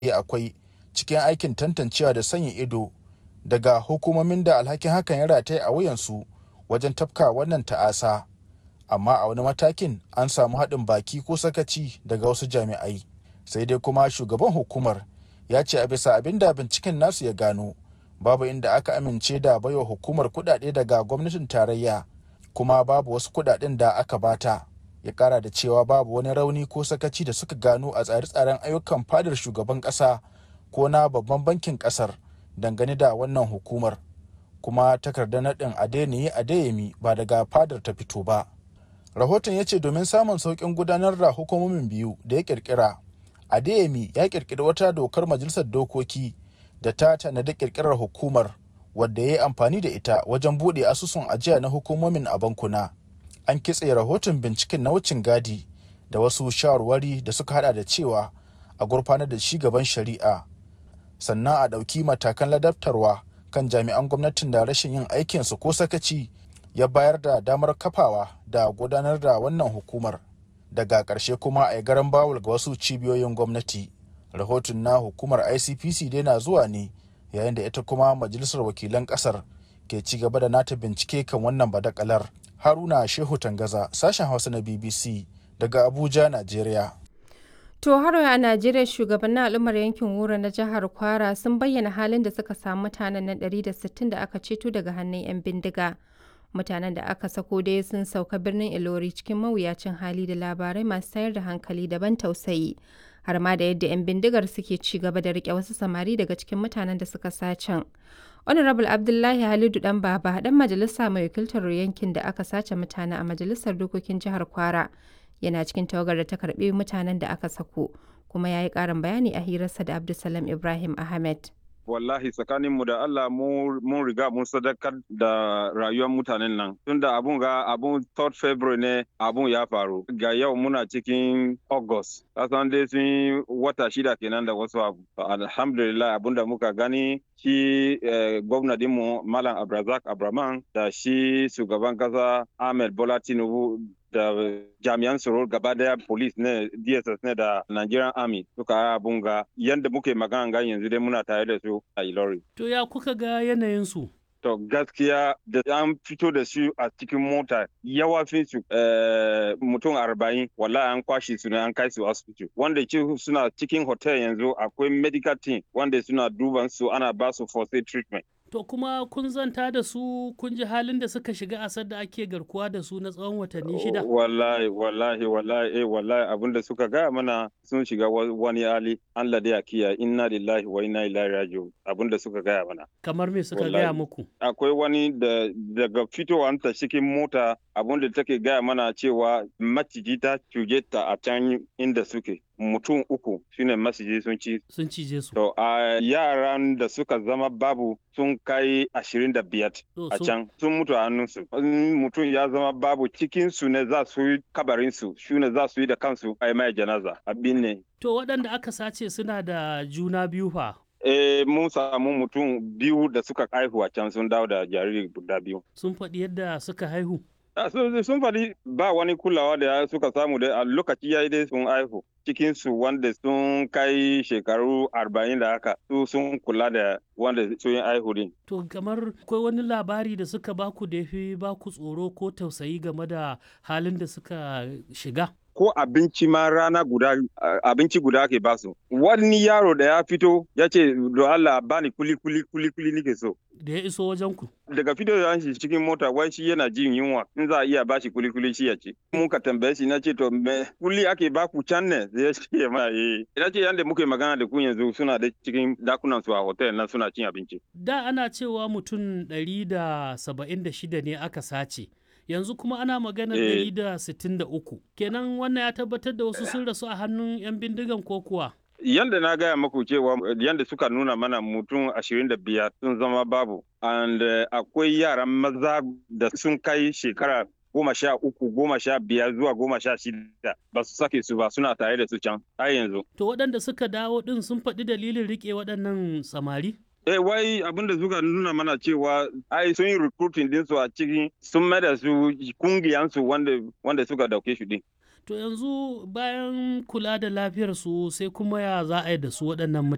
akwai cikin aikin tantancewa da sanya ido daga hukumomin da alhakin hakan ya rataye a wuyansu wajen tafka wannan ta'asa amma a wani matakin an samu haɗin baki ko sakaci daga wasu jami'ai sai dai kuma shugaban hukumar ya ce a bisa abin da binciken nasu ya gano babu inda aka amince da baiwa hukumar kuɗaɗe daga gwamnatin tarayya kuma babu wasu kuɗaɗen da aka bata ya kara da cewa babu wani rauni ko sakaci da suka gano a tsare-tsaren ayyukan fadar shugaban ƙasa ko na babban bankin ƙasar dangane da wannan hukumar kuma takardar naɗin adeniyi adeyemi ba daga fadar ta fito ba rahoton ya ce domin samun sauƙin gudanar da hukumomin biyu da ya ƙirƙira adeyemi ya ƙirƙiri wata dokar majalisar dokoki da ta tanadi ƙirƙirar hukumar wadda ya yi amfani da ita wajen buɗe asusun ajiya na hukumomin a bankuna an kitse rahoton binciken na wucin gadi da wasu shawarwari da suka hada da cewa a gurfanar da shi gaban shari'a sannan a ɗauki matakan ladabtarwa kan jami'an gwamnatin da rashin yin aikinsu ko sakaci ya bayar da damar kafawa da gudanar da wannan hukumar daga ƙarshe kuma a garan bawul ga wasu cibiyoyin gwamnati rahoton na hukumar icpc dai na zuwa ne yayin da ita kuma majalisar wakilan ƙasar ke ci gaba da nata bincike kan wannan badakalar haruna shehu tangaza sashen hausa na bbc daga abuja najeriya To har a Najeriya shugabannin al'ummar yankin Wura na jihar Kwara sun bayyana halin da suka samu mutanen nan 160 da aka ceto daga hannun 'yan bindiga. Mutanen da aka sako dai sun sauka birnin Ilori cikin mawuyacin hali da labarai masu tayar da hankali daban tausayi. Har ma da yadda 'yan bindigar suke ci gaba da rike wasu samari daga cikin mutanen da suka sacen. Honorable Abdullahi Halidu Dan Baba dan majalisa mai wakiltar yankin da aka sace mutane a majalisar dokokin jihar Kwara. yana cikin tawagar da ta karbi mutanen da aka sako kuma ya yi karin bayani a hirarsa da abdulsalam ibrahim ahmed wallahi tsakaninmu da Allah mun riga mun sadakar da rayuwar mutanen nan tunda abun ga abun 3rd February ne abun ya faru ga yau muna cikin August kasan dai sun wata shida kenan da wasu abu alhamdulillah abun da muka gani shi eh, gwamnatinmu Malam Abrazak Abraman da shi shugaban kasa Ahmed Bola Tinubu da jami'an tsaro gaba daya police ne dss ne da nigerian army suka yi abun ga yadda muke magana ga yanzu dai muna tare da su a ilori to ya kuka ga yanayin su to gaskiya da an fito da su a cikin mota yawa fi su mutum arba'in wallahi an kwashe su ne an kai su asibiti wanda suna cikin hotel yanzu akwai medical team wanda suna duban su ana ba su first aid treatment To kuma kun zanta da su kun ji halin da suka shiga asar da ake garkuwa da su na tsawon watanni shida? Wallahi, wallahi, wallahi, eh, wallahi abin da suka gaya mana sun shiga wani hali Allah da ya kiya inna lillahi wa inna ilaihi raji'un abin da suka gaya mana. Kamar me suka gaya muku? Akwai wani da daga fitowar ta cikin mota abin da take gaya mana cewa maciji ta cuje ta a can inda suke. mutum uku shine masiji sun ci sun cije su to a yaran da suka zama babu sun kai ashirin da biyar a can sun mutu a hannunsu mutum ya zama babu cikin su ne za su yi kabarin su shi ne za su yi da kansu a mai janaza abin ne to waɗanda aka sace suna da juna biyu fa Eh, mun samu mutum biyu da suka haihu a can sun dawo da jariri guda biyu. Sun faɗi yadda suka haihu? sun faɗi ba wani kulawa da suka samu da a lokaci ya yi dai sun haihu cikinsu wanda sun kai shekaru arba'in da haka su sun kula da wanda sun yi haihu din. To kamar akwai wani labari da suka baku da fi baku tsoro ko tausayi game da halin da suka shiga? ko abinci ma rana guda abinci guda ake basu wani yaro da ya fito ya ce do Allah bani kuli kuli kuli kuli nike so da ya iso wajen ku daga fito da shi cikin mota wai shi yana jin yunwa in za a iya bashi kuli kuli shi ya ci mun ka tambaye shi na ce to me kuli ake baku can ne zai ce ma eh ina ce yanda muke magana da ku yanzu suna da cikin dakunan su a hotel nan suna cin abinci da ana cewa mutum ɗari da saba'in da shida ne aka sace yanzu kuma ana magana ɗari da sittin da uku kenan wannan ya tabbatar da wasu sun rasu a hannun 'yan bindigan ko kuwa yanda na gaya maku cewa yanda suka nuna mana mutum ashirin da biyar sun zama babu and uh, akwai yaran maza da sun kai shekara goma sha uku goma sha biyar zuwa goma sha shida ba su sake su ba suna tare da su can har yanzu to waɗanda suka dawo ɗin sun faɗi dalilin riƙe waɗannan samari Eh wai abin da suka nuna mana cewa ai sun yi recruiting din su a cikin sun mai da su kungiyansu wanda wanda suka dauke shi din. To yanzu bayan kula da lafiyar su sai kuma ya za a yi da su waɗannan